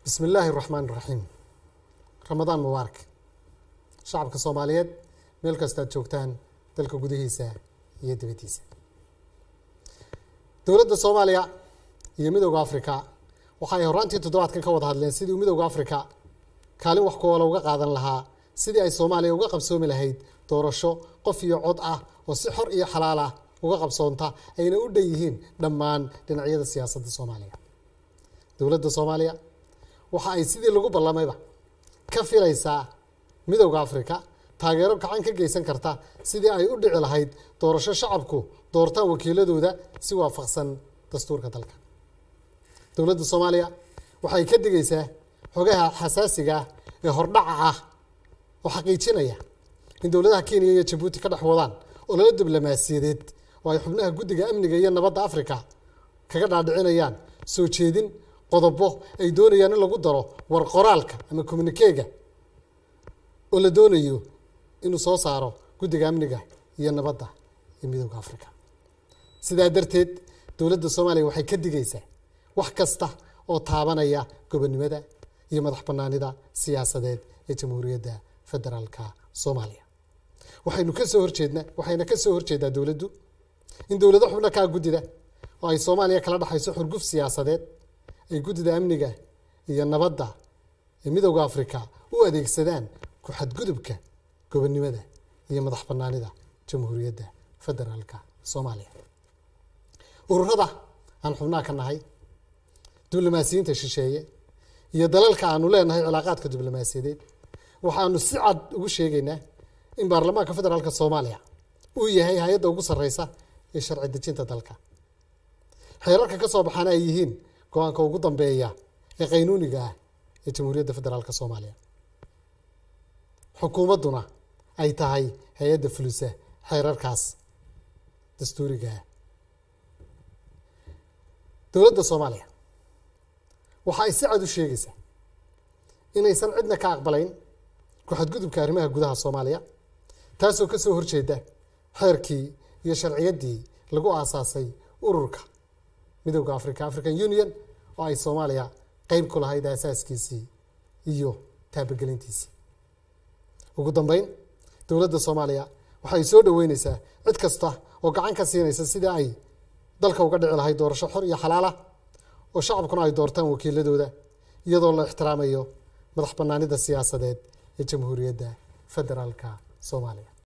bismi illaahi raxmaan iraxiim ramadaan mubaarak shacabka soomaaliyeed meel kastaad joogtaan dalka gudihiisa iyo dibaddiisa dowladda soomaaliya iyo midowda africa waxa ay horraantii toddobaadkan ka wada hadleen sidii midowda africa kaalin wax kuwala uga qaadan lahaa sidii ay soomaaliya uga qabsoomi lahayd doorasho qof iyo cod ah oo si xor iyo xalaal ah uga qabsoonta ayna u dhan yihiin dhammaan dhinacyada siyaasadda soomaaliya dowladda soomaaliya waxa ay sidii lagu ballamayba ka filaysaa midowda africa taageero gacan ka geysan karta sidii ay u dhici lahayd doorasho shacabku doortaan wakiiladooda si waafaqsan dastuurka dalka dowladda soomaaliya waxay ka digaysaa xogaha xasaasiga ah ee hordhaca ah oo xaqiijinaya in dowladaha kenya iyo jabuuti ka dhex wadaan ololo diblomaasiyadeed oo ay xubnaha guddiga amniga iyo nabadda africa kaga dhaadhicinayaan soo jeedin qodobo ay doonayaan in lagu daro war qoraalka ama communikeega oo la doonayo inuu soo saaro guddiga amniga iyo nabadda ee midowda africa sidaa darteed dowladda soomaaliya waxay ka digaysaa wax kasta oo taabanaya gobonnimada iyo madax bannaanida siyaasadeed ee jamhuuriyadda federaalka soomaaliya waxaynu ka soo horjeednaa waxayna ka soo horjeedaa dowladdu in dowlado xubno kaa guddida oo ay soomaaliya kala dhexayso xurguf siyaasadeed ay guddida amniga iyo nabadda ee midowda africa u adeegsadaan ku xadgudubka gobonnimada iyo madax bannaanida jamhuuriyadda federaalka soomaaliya ururada aan xubnaha ka nahay diblomaasiyiinta shisheeye iyo dalalka aanu leenahay cilaaqaadka diblomaasiyadeed waxaanu si cad ugu sheegaynaa in baarlamaanka federaalka soomaaliya uu yahay hay-adda ugu sarreysa ee sharci dejinta dalka xeerarka ka soo baxaana ay yihiin go-aanka ugu dambeeya ee qaynuuniga ah ee jamhuuriyadda federaalka soomaaliya xukuumadduna ay tahay hay-adda fulisa xeerarkaas dastuuriga ah dowladda soomaaliya waxa ay si cad u sheegaysaa inaysan cidna ka aqbalayn ku-xadgudubka arrimaha gudaha soomaaliya taasoo ka soo horjeeda xeerkii iyo sharciyaddii lagu aasaasay ururka midowda africa african union oo ay soomaaliya qeyb ku lahayd aasaaskiisii iyo taabagelintiisii ugu dambeyn dowladda soomaaliya waxay soo dhoweyneysaa cid kasta oo gacan ka siinaysa sidii ay dalka uga dhici lahayd doorasho xor iyo xalaalah oo shacabkuna ay doortaan wakiiladooda iyadoo la ixtiraamayo madax bannaanida siyaasadeed ee jamhuuriyadda federaalka soomaaliya